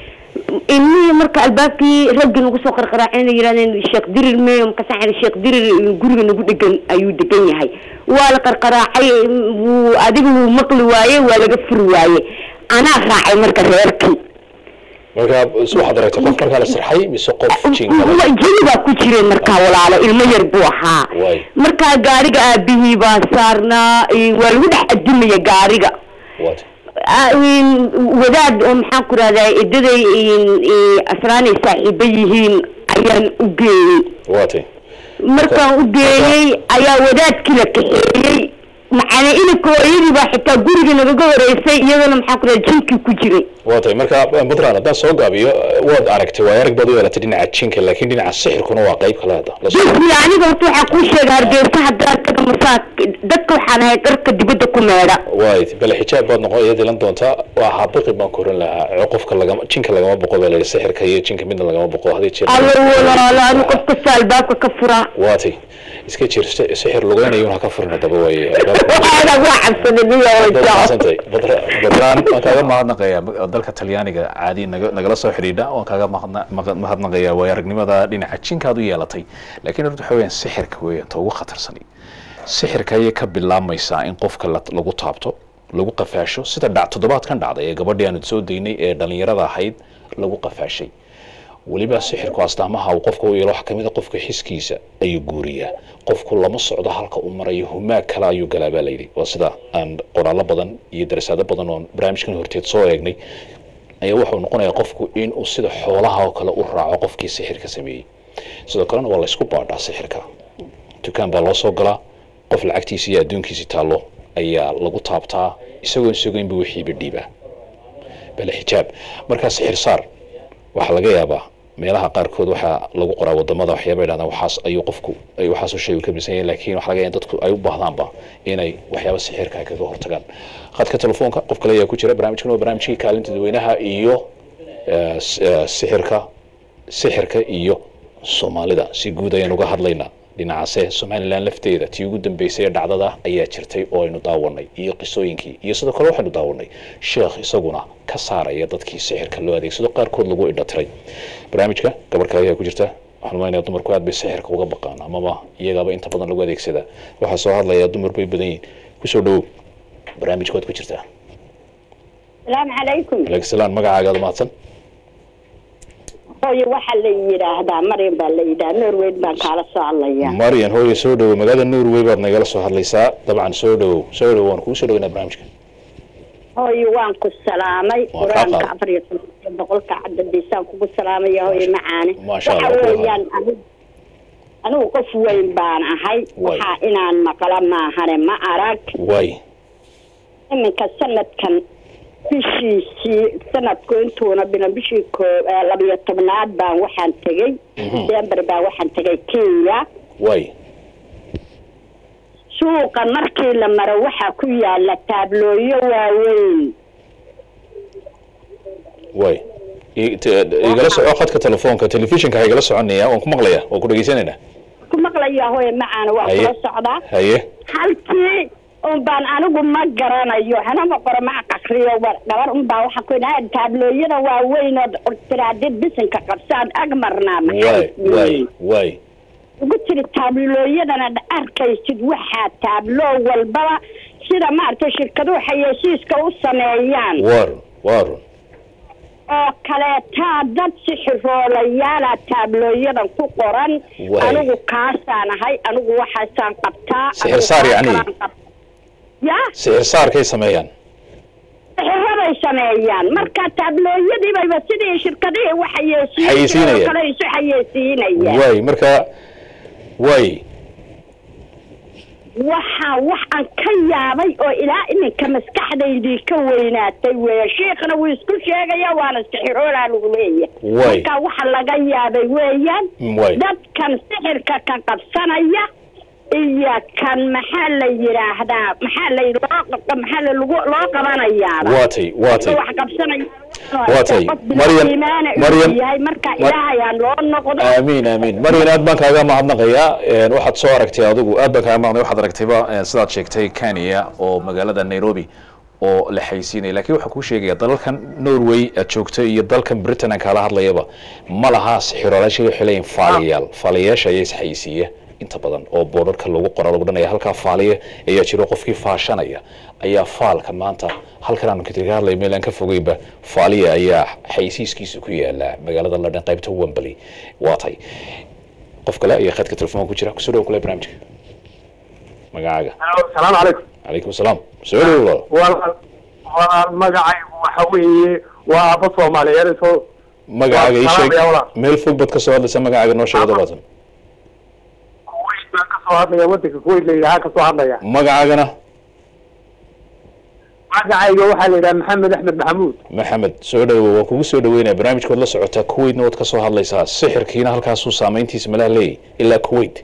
Speaker 9: ilmihii marka albaabkii raggii nagu soo qarqaraacayna yidhahdeen sheekh dirir meyo markaasaan idhi sheekh dirir guriga nagu dhegan ayuu degan yahay waa la qarqaraacay wuu adiga wuu maqli waaye waa laga furi waaye anaa raacay marka reerkii
Speaker 1: marka waxaad aragtay qof markaa la sirxay mise qof jinka
Speaker 9: Wa- jini baa ku jireen markaa walaalo ilmo yar buu ahaa
Speaker 1: Waay.
Speaker 9: markaa gaariga aabihii baa saarnaa eh, waa lagu dhex adimaya gaariga
Speaker 1: waat
Speaker 9: Ah, in wadaad oo maxaan ku rahdaa edaday asraanay saaxiibo yihiin ayaan u geeyey
Speaker 1: waatay
Speaker 9: markaan u geeyey ayaa wadaadkii la kaxeeyey macana inanka hooyadii baa xitaa guriga nagaga horeysay iyadana maxaan ku rahdaa jinkii ku jiray
Speaker 1: waatay marka puntland haddaan soo gaabiyo waad aragtay waa arag baad u yeelatay dhinaca jinka laakiin dhinaca sixirkuna waa qayb kale hadda la soo
Speaker 9: bismi aniga horta waxaa kuu sheega hargeysa haddaan taga masaa dadka waxaan ahay dharka dibadda ku meedha
Speaker 1: waay bale xijaab baad noqon iyad ilan doontaa waa habiqi baan ku oran lahaa qofka lagama jinka lagama boqo baa la yidhi sixirka iyo jinka midna lagama boqo hadii jeer
Speaker 9: allo walaalo anu qof kasta albaabka ka furaa
Speaker 1: waatay iska jir si- sixir lugeynayuun ha ka furin daba waaye
Speaker 9: waxaana waa cabsaday
Speaker 1: Mahadsantay. Badra- badraan waan kaaga mahadnaqayaa dalka talyaaniga caadi naga- nagala soo xidhiidha waan kaaga mahadna- maqa- mahadnaqayaa waayo aragnimada dhinaca jinkaad u yeelatay laakiin horta waxa weyaan sixirka weeyaan ta ugu khatarsani sixirka ayay ka bilaabmaysaa in qofka la- lagu taabto lagu qafaasho sida dhac toddobaadkan dhacday ee gabadhii aanu soo daynay ee dhalinyarada ahayd lagu qafaashay weliba sixirku astaamaha uu qofka u yeelo waxaa kamid a qofka xiskiisa ayuu guuriyaa qofku lama socdo halka uu marayo humaag kale ayuu galaa baa layidhi waa sida aan qoraallo badan iyo darasaado badan oon barnaamijkan horteed soo eegnay ayaa wuxuu noqonayaa qofku inuu sida xoolaha oo kale u raaco qofkii sixirka sameeyey sidoo kalena waa laysku baadhaa sixirka dukaan baa loo soo galaa qof lacagtiisa iyo adduunkiisi taallo ayaa lagu taabtaa isagoo sugaynba wixiiba dhiibaa bale xijaab markaa sixir saar waxaa laga yaabaa meelaha qaarkood waxaa lagu qoraa wadamada waxyaaba yidhahdaan waxaas ayuu qofku ay waxaasoo shay uu ka misan yahay laakiin waxaa laga yaaba in dadku ay u baahdaanba inay waxyaaba sixirka ay kaga hortagaan khadka telefoonka qof kale ayaa ku jira barnaamijkan waa barnaamijkii kaalinta dadweynaha iyo eh, s- eh, sixirka sixirka iyo soomaalida si guud ayaan uga hadlaynaa dhinacaase somalilan lafteeda tii ugu dambeysay ee dhacdada ayaa jirtay oo aynu daawanay iyo qisooyinkii iyo sidoo kale waxaynu daawanay sheekh isaguna ka saaraya dadkii sixirka loo adeegsado qaarkood lagu indhatiray barnaamijka gabar kale ayaa ku jirta waxaan umaynaya dumarku aad bay sixirka uga baqaan amaba iyagaaba inta badan lagu adeegsadaa waxaa soo hadlaya dumar bay badan yihiin kusoo dhawow barnaamijka waad ku jirtaa
Speaker 10: salaamu calaykum
Speaker 1: aleykum salaam magacaagaada mahadsan
Speaker 10: hooyo waxaa la yidhaahdaa maryam baa la yidhaha norweyd baan kaala soo hadlaya
Speaker 1: maryan hooye soo dhawow magaalada norway baad nagala soo hadlaysaa dabcan soo dhawow soo dhawow waan kugu soo dhaweynaa barnaamijka
Speaker 10: hooyo waan ku salaamay
Speaker 1: Waa kaa
Speaker 10: qur-aanka
Speaker 1: qaad.
Speaker 10: afar iyo tobanka boqolka cadadiisaan kugu salaamaya hooyo macaane
Speaker 1: Maasha
Speaker 10: waxa
Speaker 1: Allah, kula
Speaker 10: weeyaan anigu anigu qof weyn baan ahay
Speaker 1: Waay.
Speaker 10: waxaa inaan maqla maahane ma arag
Speaker 1: waay
Speaker 10: iminka sanadkan bishiisii sanadku intuuna bilan bishii koo eh, labiyo tobnaad baan waxaan tegey
Speaker 1: Mhm.
Speaker 10: december baan waxaan tegay kenya
Speaker 1: waay
Speaker 10: suuqa markii la maro waxaa ku yaala taablooyo waaweyn
Speaker 1: waay I- te- igala soco khadka telefoonka telefishinka ha igala soconaya waan ku maqlaya waan ku dhegeysanaynaa
Speaker 10: ku maqlaya hooye macaana waa
Speaker 1: Haye.
Speaker 10: kula socdaa
Speaker 1: haye
Speaker 10: halkii un baan anigu ma garanayo hanama qoro ma aqriyo wa- gabar un baa waxaa ku yidhaha taablooyada waaweyn oo tiraadid bisinka qabsaan ag marnaa
Speaker 1: waay
Speaker 10: maxay
Speaker 1: waay waay
Speaker 10: ugu tiri taablooyadana dha- arkaysid waxaa taabloo walbaba sida maaragtay shirkaduhu xayeysiiska u sameeyaan
Speaker 1: waarun waarun
Speaker 10: oo kaleetaa dad sixiroolayaala taablooyadan ku qoran
Speaker 1: Waay.
Speaker 10: anigu kaasaan ahay anigu waxaasaan qabtaa
Speaker 1: Sixir
Speaker 10: anigu
Speaker 1: saar
Speaker 10: kaas
Speaker 1: yacni?
Speaker 10: kalaan qab- ya
Speaker 1: sixir saarkay sameeyaan
Speaker 10: sixirabay sameeyaan marka taablooyadiibayba sidii shirkadihii u xayeysiin
Speaker 1: Xayeysiinayaan.
Speaker 10: oo kale isu xayeysiinayaan
Speaker 1: waay marka waay
Speaker 10: waxaa waxaan ka yaabay oo ilaa iminka maskaxdaydii ka weynaatay weeye shiikhna wuu isku sheegaya waana sixiroolaa lagu leeyahay
Speaker 1: Waay.
Speaker 10: marka waxa laga yaabay weeyaan
Speaker 1: waay
Speaker 10: dadkan sixirka ka qabsanaya iyo kan maxaa la yidhaahdaa maxaa la loo maxaa la lagu loo qabanayaa
Speaker 1: waatay waatay
Speaker 10: wax qabsanaya
Speaker 1: Waatay.
Speaker 10: qof
Speaker 1: Maryam-
Speaker 10: iimaana
Speaker 1: Maryam-
Speaker 10: inuu yahay marka
Speaker 1: Mar-
Speaker 10: ilaahay aan loo noqdo
Speaker 1: aamiin aamiin maryan aad baan kaaga mahadnaqayaa Een, waxaad soo aragtay adigu aad baan kaaga mahadnaqay waxaad aragtayba een, sidaad sheegtay kenya oo magaalada nairobi oo la xaysiinaya laakiin waxaan kuu sheegaya dalalkan norway aad joogto iyo dalkan britain aan kaala hadlayaba ma laha xiroolasha waxay leeyihin faaliyayaal faaliyayaasha ayaa isxaysiiya inta badan oo boodharka lagu qora lagu dhanaya halkaa faaliya ayaa jiro qofkii faashanaya ayaa faalka maanta halkan aan kaga hadlay meel aan ka fogeynba faaliya ayaa xaysiiskiisa ku yaala magaalada london qaybta wembley waa tay qof kale ayaa khadka telefoonka ku jira kusoo dhawo kule barnaamijka magacaaga
Speaker 11: salaamu calaykum
Speaker 1: calaykum asalaam soo dhawo
Speaker 11: walaal walaal magacaygu waxa weeye waa aabba soomaaliyeed soo
Speaker 1: magacaaga ii
Speaker 11: Waa
Speaker 1: sheeg
Speaker 11: salaam ya walaal.
Speaker 1: meel fog baad ka soo hadlaysa magacaaga noo sheeg dabaatan
Speaker 11: kuwait baan ka soo hadlaya waddanka kuwait la yidhaha ka soo hadlaya
Speaker 1: magacaagana
Speaker 11: magacayga waxaa la yidhaha maxamed axmed maxamuud
Speaker 1: maxamed soo dhawo waan kugu soo dhaweynaya barnaamijkood la socotaa kuwaitna waad ka soo hadlaysaa sixirkiina halkaasuu saameyntiisa malaha leeyahy ilaa kuwait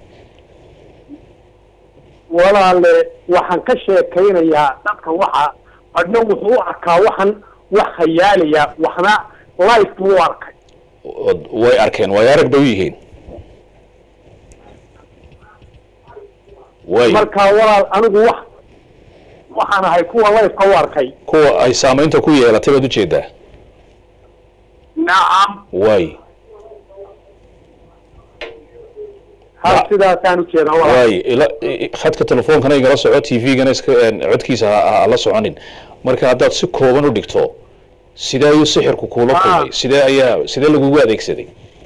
Speaker 11: walaale waxaan ka sheekaynayaa dadka waxa adna wuxuu u arkaa waxan wax khayaalaya waxna life buu u arkay
Speaker 1: Od- way arkeen way arag bay u yihiin way
Speaker 11: marka walaal anigu wax waxaan ahay kuwa lifeka u arkay
Speaker 1: kuwa ay saameynta ku yeelatay baad ujeedaa
Speaker 11: nacam
Speaker 1: way
Speaker 11: hal sidaasaan ujeedaa walaal
Speaker 1: way ila i- i- khadka telefoonkana igala soco t v-gana iska een, codkiisa ha- ha ha la soconin marka haddaad si kooban u dhigto sidee ayuu sixirku kuula kulmay sidee ayaa sidee lagugu adeegsaday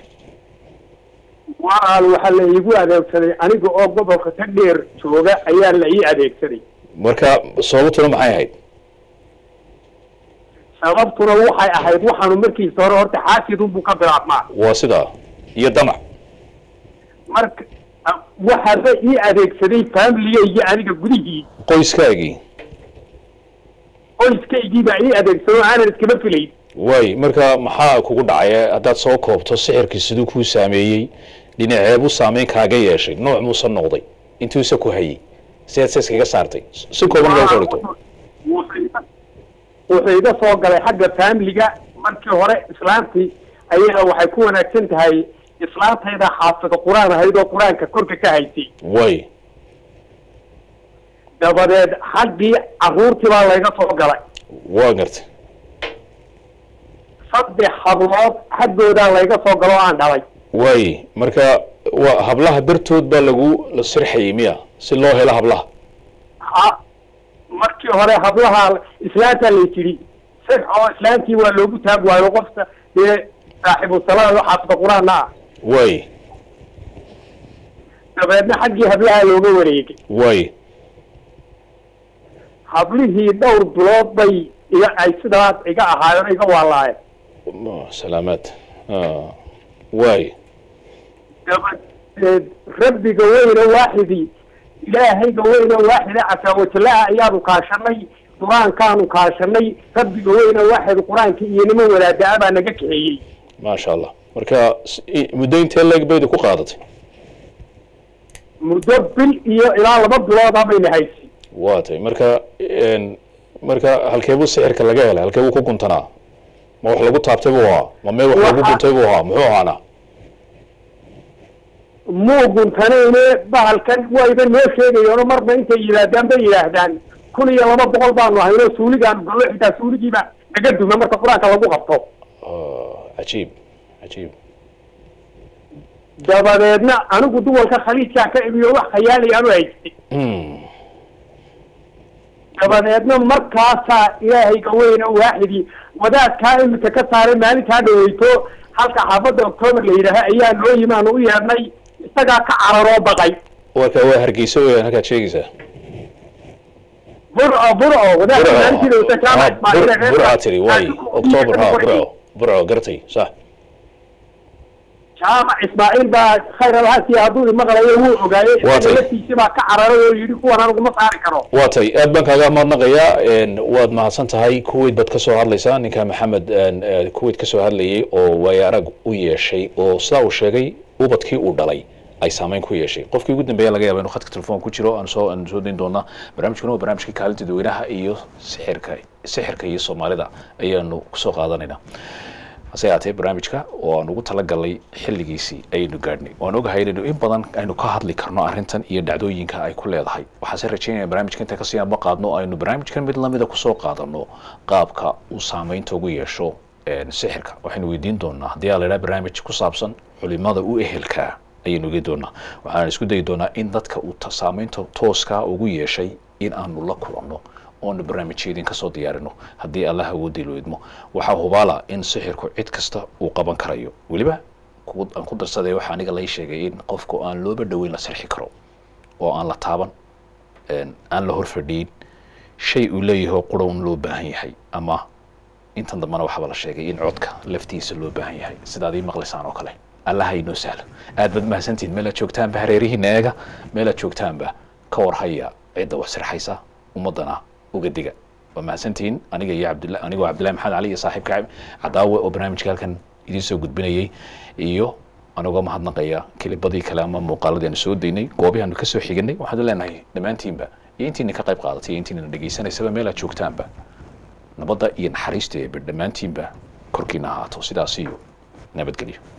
Speaker 11: walaal waxaa la iigu adeegsaday aniga oo gobolka ka dheer jooga ayaa la ii adeegsaday
Speaker 1: marka sababtuna maxay ahayd
Speaker 11: sababtuna waxay ahayd waxaanu markiisa hore horta xaasidunbuu ka bilaabmaa
Speaker 1: waa sidaa iyo damac
Speaker 11: marka waxaaba ii adeegsaday familigaygi aniga gudihii
Speaker 1: qoyskaagii
Speaker 11: qoyskaygii baa ii adeegsaday oo aanan iskama filayn
Speaker 1: way marka maxaa kugu dhacay haddaad soo koobto sixirkii siduu kuu saameeyey dhinaceebuu saameyn kaaga yeeshay nooc muusa noqday intuusa ku hayay sidaad se iskaga saartay si kooban loo soo dhigto
Speaker 11: wuxuu iga soo galay xagga familiga markii hore islaantii ayaga waxay ku wanaagsan tahay islaantayda xaafida qur-aan ahayd oo qur-aanka korka ka haysay
Speaker 1: way
Speaker 11: dabadeed xaggii caruurtii baa layga soo galay
Speaker 1: waa gartay
Speaker 11: saddex hablood xaggoodaa layga soo galo oo aan dhalay
Speaker 1: way marka waa hablaha dartood baa lagu la sirxayay miya si loo helo hablaha
Speaker 11: ha markii hore hablaha islaantaa lay tidhi six oo islaantii waa loogu taag waayo qofka dee saaxiibu salaada xaafida qur-aanna ah
Speaker 1: way
Speaker 11: dabeedna xaggii hablaha looga wareegay
Speaker 1: way
Speaker 11: hablihii dhowr bilood bay iga ay sidaas iga ahaayeen iga waalaayeen
Speaker 1: Ma- salaamaad Ah, way
Speaker 11: dabadeed rabbiga weyne waaxidii ilaahayga weyne waaxide casaawajalaha ayaanu kaashanay qur-aankaanu kaashanay rabbiga weyne waaxid qur-aanka iyo niman wadaada baa naga kaxeeyey
Speaker 1: maasha allah marka s- i- muddo intee leeg bayda ku qaadatay
Speaker 11: muddo bil iyo ilaa laba bilood bayna haysay
Speaker 1: waa tay marka een, marka halkeebuu sixirka laga helay halkeebuu ku guntanaa ma wax lagu taabtay buu ahaa ma meel wax lagu
Speaker 11: Waxa-
Speaker 1: guntay buu ahaa muxuu ahaana
Speaker 11: muu guntanayne bahalkan wayba noo sheegayeeno marba intay yidhaahdaan bay yidhaahdaan kun iyo laba boqol baanu hayno suuligaanu gallo xitaa suuligiiba naga duma marka qur-aanka lagu qabto
Speaker 1: cajiib cajiib
Speaker 11: dabadeedna anigu duwalka khaliijkaa ka imiyo wax khayaalayaanu haystay dabadeedna markaasaa ilaahayga weyne waaxidii wadaadkaa imika ka saaray maalintaa dhaweyto halka xaafadda octoobar la yidhaaha ayaa noo yimi aanu u yeedhnay isagaa ka cararoo baqay
Speaker 1: warka waa hargeysa weeyaan halkaad sheegaysaa
Speaker 11: burco burco wadaadka maalintii dhaweyta jaamac ismaaciil
Speaker 1: burca tiri way october ha burco burco gartay sax
Speaker 11: jaamac ismaaciil baa khayr alhasiya hadduu imaqlayo wuu ogaayey
Speaker 1: Waa tay.
Speaker 11: laftiisi baa ka cararay oo yidhi kuwan aniguma saari karo
Speaker 1: waa tay aad baan kaaga mahadnaqayaa een, waad mahadsan tahay kuwait baad ka soo hadlaysaa ninka maxamed een, eh, kuwait ka soo hadlayay oo waayo arag u yeeshay oo sidaa uu sheegay ubadkii uu dhalay ay saameyn ku yeeshay qofkii ugu dambeeya laga yaaba inuu khadka telefoon ku jiro aan soo aan soo dayn doonaa barnaamijkuna waa barnaamijkii kaalinta dadweynaha iyo sixirka sixirka iyo soomaalida ayaanu kusoo qaadanaynaa hase yaatee barnaamijka oo aan ugu talagalnay xilligiisii ayaynu gaadhnay waan ogahay inaynu in badan aynu ka hadli karno arrintan iyo dhacdooyinka ay ku leedahay waxaase rajeynaya barnaamijka inta kasii anba qaadno aynu barnaamijkan mid lamida kusoo qaadano qaabka uu saameynta ugu yeesho sixirka waxaynu weydiin doonaa haddii aa laydhaha barnaamij ku saabsan culimada u ehelkaa ayaynu ogi doonaa waxaan isku dayi doonaa in dadka uu saameynta tooskaa ugu yeeshay in aanu la kulanno oonu barnaamijyadin kasoo diyaarino haddii allah awoodii loo idmo waxaa hubaala in sixirku cid kasta uu qaban karayo weliba aan ku darsaday waxaa aniga lai sheegay in qofku aan looba dhoweyn la sirxi karo oo aan la taaban aan la horfadhiin shay uu leeyahay qurhown loo baahan yahay ama intan dambana waxaaba la sheegay in codka laftiisa loo baahan yahay sidaad ii maqlaysaan oo kale allah inoo sahlo aad baad mahadsantihin meel aad joogtaanba hareerihiina eega meel aad joogtaanba ka warhaya cidda wax sirxaysa ummadana uga diga waa mahadsantihiin aniga iyo cabdilla anigoo cabdillahi maxamed cali iyo saaxiibka cadaawe oo barnaamijka halkan idiin soo gudbinayay iyo anigoo mahadnaqaya kilibadii kale ama muuqaaladii aanu soo daynay goobihi aanu kasoo xiganay waxaanu leenahay dhammaantiinba iyo intiina ka qayb qaadatay iyo intiina dhegaysanaysaba meel aad joogtaanba nabadda iyo naxariista eebe dhammaantiinba korkiina ahaato sidaas iyo nabadgelyo